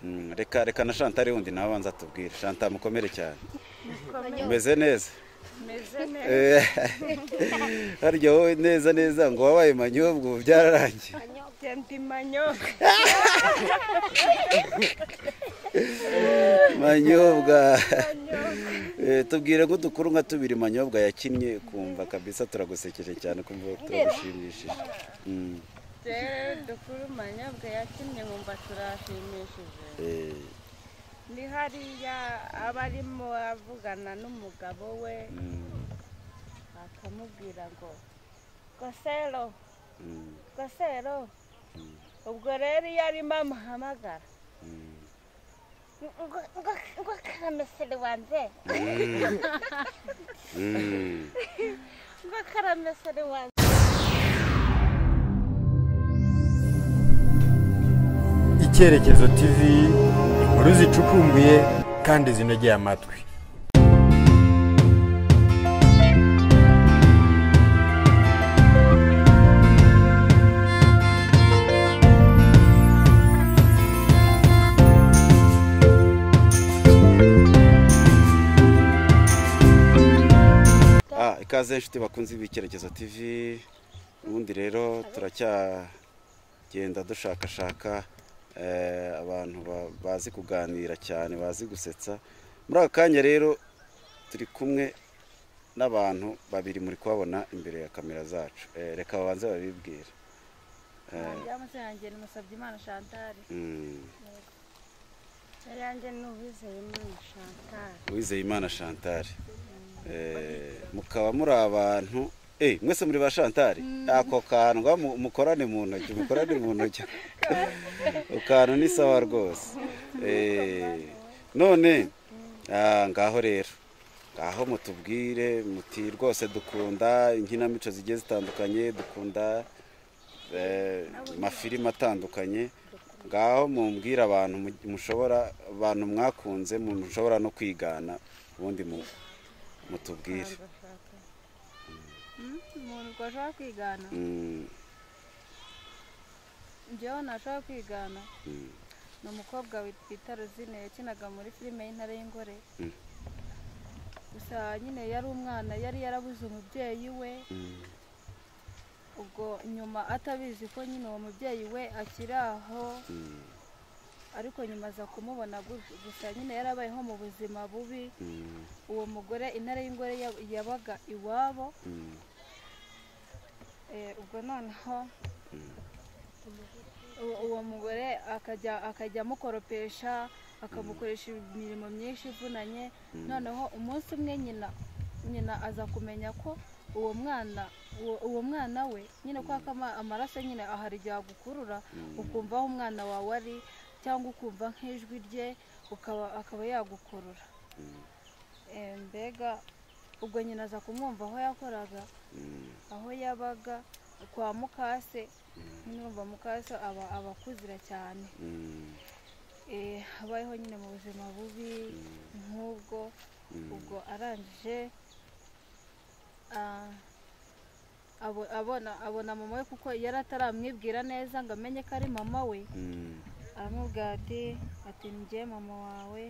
Mm, reka reka na shantari wundi nawe abanza atubwire shanta mukomere cyane umeze neza Eh, harya wowe neza neza ngo wabaye manyobwa ubu byararangiye manyobwa Eh, tubwire nk'udukuru nka tubiri manyobwa yakinnye kumva kabisa turagusekeje cyane kumva turagushimishije Mm, rero dukuru manyabwa yakinnye nkumva turashimishije eh, ni hariya aba arimo avugana n'umugabo we mm, akamubwira ngo gosero mm, gosero Mm. ubwo rero iyo arimo amuhamagara mm. ngo- ngo- ngo karamesere wanjye Mm. Mm. ngo karamesere wanjye icyerekezo tv inkuru zicukumbuye kandi zinogeye amatwi Ah, ikaze inshuti bakunze ibikerekezo TV ubundi rero turacyagenda dushakashaka eh, abantu ba- bazi kuganira cyane bazi gusetsa muri aka kanya rero turi kumwe n'abantu babiri muri kubabona imbere ya kamera zacu Eh, reka babanze babibwire byamuze yanjye ni Musabyimana Chantal Mm, yari yanjye ni Uwizeyimana Chantal Uwizeyimana Chantal Eh, mukaba muri abantu Eh, mwese muri ba Chantal ako kantu ga mu- mukorane mu ntoki mukorane mu ntoki ukantu ni sawa rwose Eh, none ah, ngaho rero ngaho mutubwire muti rwose dukunda inkinamico zigiye zitandukanye dukunda eh, amafilimi atandukanye ngaho mumbwire abantu mu- mushobora abantu mwakunze mu- mushobora no kwigana ubundi mu- mutubwire umuntu ubwo ashobora kwigana Mm, njyewe ntashobora kwigana mm, ni umukobwa wit- bita Rosine yakinaga muri filime y'intare y'ingore Mm. gusa nyine yari umwana yari yarabuze umubyeyi we mm, ubwo nyuma atabizi ko nyine uwo mubyeyi we akiri aho mm, ariko nyuma aza kumubona gu- gusa nyine yarabayeho mu buzima bubi mm, uwo mugore intare y'ingore yab- yabaga iwabo mm. Eh, ubwo noneho uwo- uwo mugore akajya akajya amukoropesha akamukoresha imirimo myinshi ivunanye noneho umunsi umwe nyina nyina aza kumenya ko uwo mwana uwo- uwo mwana we nyine ko ama- amaraso nyine ahari igihe agukurura ukumva aho umwana wawe ari cyangwa ukumva nk'ijwi rye ukaba akaba yagukurura Eh, mbega ubwo nyina aza kumwumva aho yakoraga aho yabaga kwa mukase n'urumva mukase aba aba akuzira cyane Eh, habayeho nyine mu buzima bubi nk'ubwo ubwo arangije ah, abo- abona abona mama we kuko yari ataramwibwira neza ngo amenye ko ari mama we aramubwira ati ati njye mama wawe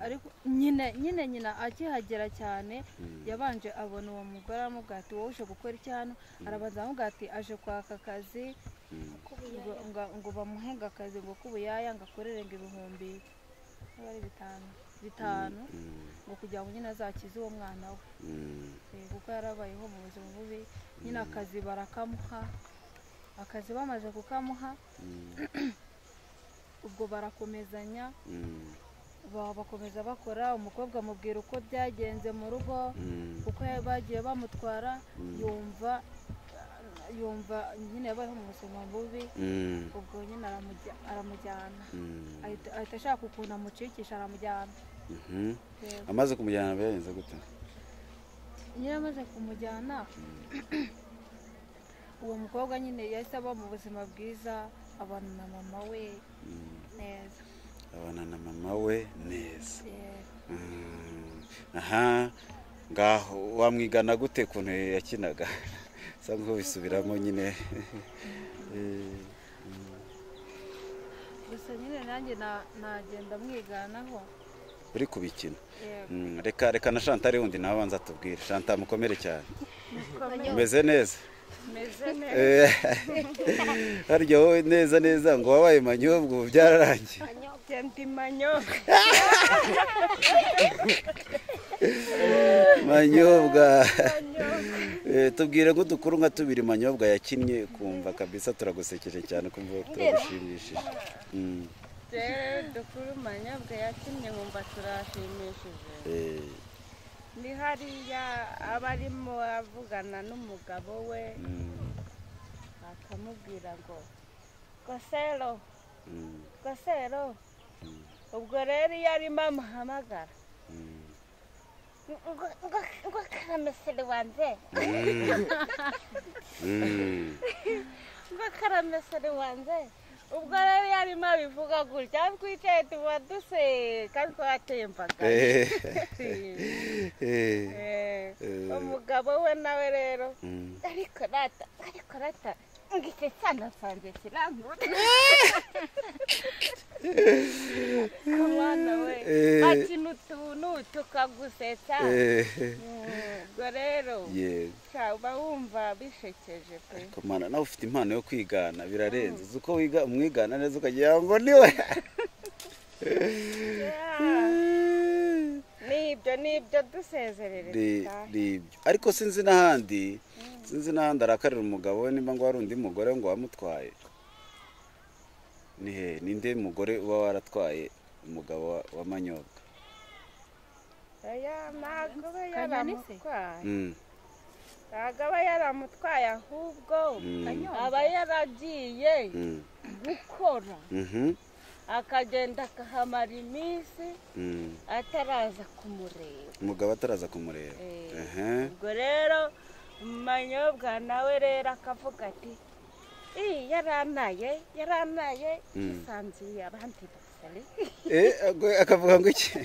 ariko nyine nyine nyina akihagera cyane yabanje abona uwo mugore aramubwira ati wowe uje gukora iki hano arabanza aramubwira ati aje kwaka akazi ngo, ngo, ngo bamuhenge akazi ngo k'ubuyaya ngo akorere ngo ibihumbi niba ari bitanu bitanu ngo kugira ngo nyine azakize uwo mwana we Eh, kuko yarabayeho mu buzima bubi nyine akazi barakamuha akazi bamaze kukamuha ubwo barakomezanya ba- bakomeza bakora umukobwa amubwira uko byagenze mu rugo uko ya- bagiye bamutwara yumva yumva nyine yabayeho mu buzima bubi ubwo nyine aramujya- aramujyana ahita ahita ashaka ukuntu amucikisha aramujyana Yego. amaze kumujyana byagenze gute nyine amaze kumujyana uwo mukobwa nyine yahise aba mu buzima bwiza abana na mama we neza abana na mama we neza Yego. Mm. aha ngaho wamwigana gute kuntu yakinaga bisa nk'aho bisubiramo nyine Eh, gusa gusa nyine nanjye na- nagenda mwiganaho uri kubikina yego Mm, reka reka na shantari wundi nawe abanza atubwire shanta mukomere cyane mukomere umeze neza meze neza Eh, harya wowe neza neza ngo wabaye manyobwa ubu byararangiye Ndi manyoka. manyobwa Eh, tubwire nk'udukuru nka tubiri manyobwa yakinnye kumva kabisa turagusekeje cyane kumva turagushimishije Mm, rero dukuru manyabwa yakinnye nkumva turashimishije eh, ni hariya aba arimo avugana n'umugabo we mm, akamubwira ngo gosero mm, gosero ubwo rero iyo arimo amuhamagara mm. ngo ngo ngo karamesere wanjye Mm, ngo karamesere wanjye ubwo rero iyo arimo abivuga gutya twicaye tuba duseka twatembagara eh, eh, Eh, Eh. umugabo we nawe rero mm. ariko rata ariko rata ngo icyo cyana cyanjye kirangura ku mwana we Eh. bakina utuntu tukagusetsa Eh, Mm, ubwo rero yeah. cyaba wumva bishekeje pe Kumana nawe ufite impano yo kwigana birarenze uzi uko wiga umwigana neza ukagira ngo niwe Yeah. nibyo nibyo dusezerere Ni- nibyo ariko sinzi n'ahandi sinzi n'ahandi arakarira umugabo we nimba ngo hari undi mugore ngo wamutwaye ni he ninde mugore uba waratwaye umugabo wa- wa manyobwa aya ntabwo aba Kanyoni se? yaramutwaye Mm, ntabwo aba yaramutwaye ahubwo mm, aba yaragiye mm, gukora mhm, akagenda akahamara iminsi mm. ataraza kumureba umugabo ataraza kumureba Eh. Ehe, ubwo rero manyobwa nawe rero akavuga ati "Ih, yarantaye yarantaye yisanzuye abandi basore Eh, ago- akavuga ngo iki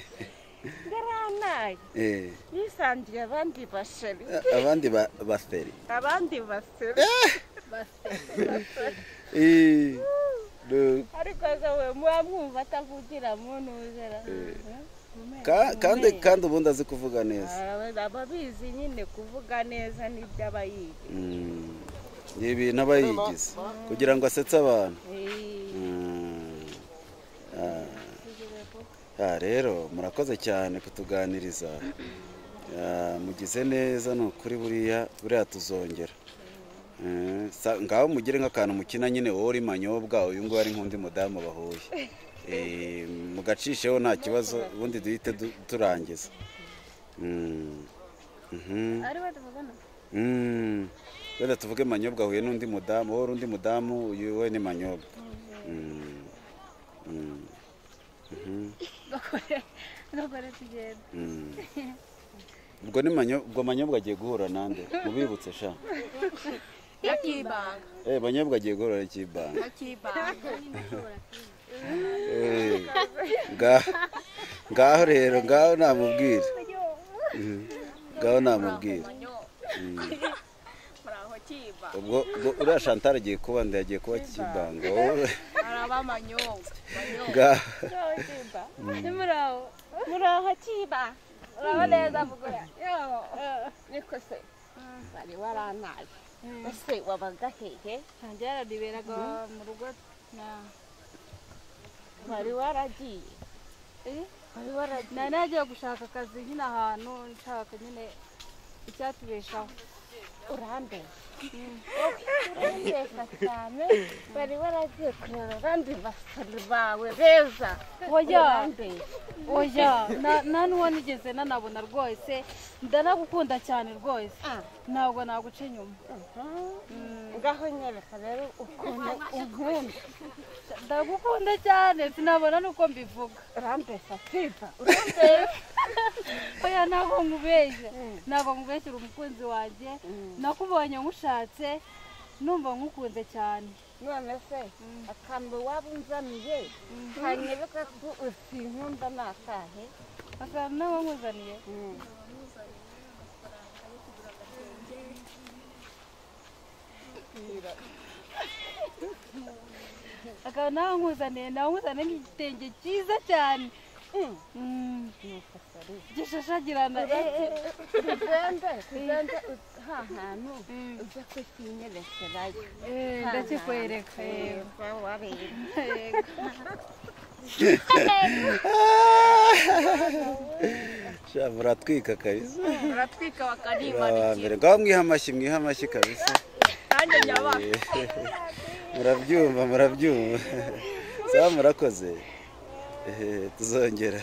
yarantaye Eh, yisanzuye abandi basore a- abandi ba- baseri abandi basore Eh, do- ariko se we muba mwumva atavugira mu ntuzera ka- kandi kandi ubundi azi kuvuga neza aba bizi nyine kuvuga neza n'ibyo aba yiga Mm, ni ibintu aba yigize kugira ngo asetse abantu Eh, Mm. Ah. Ah, rero murakoze cyane kutuganiriza Ah, mugize neza ni ukuri buriya buriya tuzongera Eh, sa- ngaho mugire nk'akantu mukina nyine wowe uri manyobwa uyu nguyu ari nk'undi mudamu bahuye Eh, mugacisheho nta kibazo ubundi duhite du- turangiza Mm. Mhm. ari we tuvugana Mm. wenda tuvuge manyobwa huye n'undi mudamu wowe uri undi mudamu uyu we ni manyobwa Mm. Mm. Mhm. Ntukore- ntukore tugenda Mm. ubwo ni manyo- ubwo manyobwa agiye guhura nande mubibutse sha akibanga eh manyobwa agiye guhura n'ikibanga akibanga Eh, ngaho ngaho rero ngaho namubwira Mhm. ngaho namubwira muraho kiba ubwo ubwo uriya shantara agiye kuba nda yagiye kuba kibanga wowe araba manyobwa manyobwa ngaho Nozimba. muri aho muraho kiba muraho neza mugura niko se bari warantaye ese wabaga hehe ntange yaraniberaga mu rugo na- wari waragiye eh? wari waragiye nari nagiye gushaka akazi nyine ahantu nshaka nyine icyatubeshaho urandesha urandesha cyane bari waragiye kureba abandi basore bawe beza oya urandesha oya na- nta n'uwo nigeze nanabona rwose ndanagukunda cyane rwose ntabwo naguca inyuma ngaho nyereka rero ukuntu unkunda ndagukunda cyane sinabona n'uko mbivuga urandesha kiba oya ntabwo nkubeshya ntabwo nkubeshya uri umukunzi wanjye nakubonye nkushatse numva nkukunze cyane none se akantu waba unzaniye kanyebuka ko usinkunda ni akahe akantu nabo nkuzaniye akaba nawe nkuzaniye nawe nkuzaniye nk'igitenge cyiza cyane Mm. gishashagirana eh, eh. tuzenze tuzenze ut- ha hantu Mm. ujya kukinyereserayo Eh, ndakikwereka yewe. wawareba sha muratwika kabisa baratwika Aba bakanimanikira mbere ngaho mwiha amashyi mwiha amashyi kabisa nanjye nyabaha murabyumva murabyumva sawa murakoze Eh, tuzongera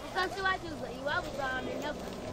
Ukasiwajuza iwabo uzahame